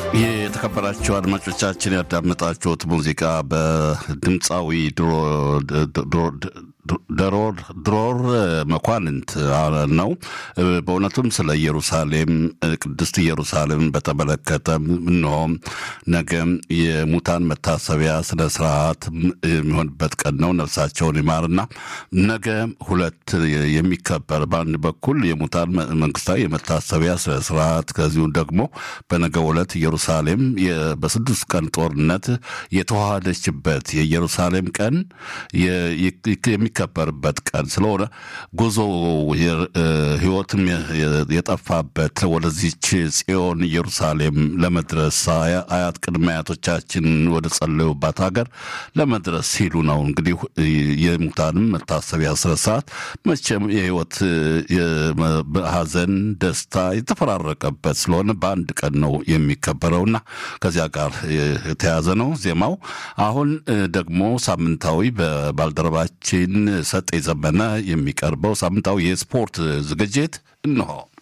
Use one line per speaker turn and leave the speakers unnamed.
የተከበራችሁ አድማጮቻችን ያዳመጣችሁት ሙዚቃ በድምፃዊ ድሮር መኳንንት ነው። በእውነቱም ስለ ኢየሩሳሌም ቅድስት ኢየሩሳሌምን በተመለከተ እንሆም ነገ የሙታን መታሰቢያ ስነ ስርዓት የሚሆንበት ቀን ነው። ነፍሳቸውን ይማርና ነገ ሁለት የሚከበር በአንድ በኩል የሙታን መንግስታዊ የመታሰቢያ ስነ ስርዓት ከዚሁም ደግሞ በነገ ዕለት ኢየሩሳሌም በስድስት ቀን ጦርነት የተዋሃደችበት የኢየሩሳሌም ቀን የሚከበርበት ቀን ስለሆነ ጉዞ ህይወትም የጠፋበት ወደዚች ጽዮን ኢየሩሳሌም ለመድረስ አያት ቅድመ አያቶቻችን ወደ ጸለዩባት ሀገር ለመድረስ ሲሉ ነው። እንግዲህ የሙታንም መታሰቢያ ስነስርዓት መቼም የህይወት ሀዘን፣ ደስታ የተፈራረቀበት ስለሆነ በአንድ ቀን ነው የሚከበረውና ከዚያ ጋር የተያዘ ነው ዜማው። አሁን ደግሞ ሳምንታዊ በባልደረባችን ሰጤ ዘመነ የሚቀርበው ሳምንታዊ የስፖርት ዝግጅት እንሆ።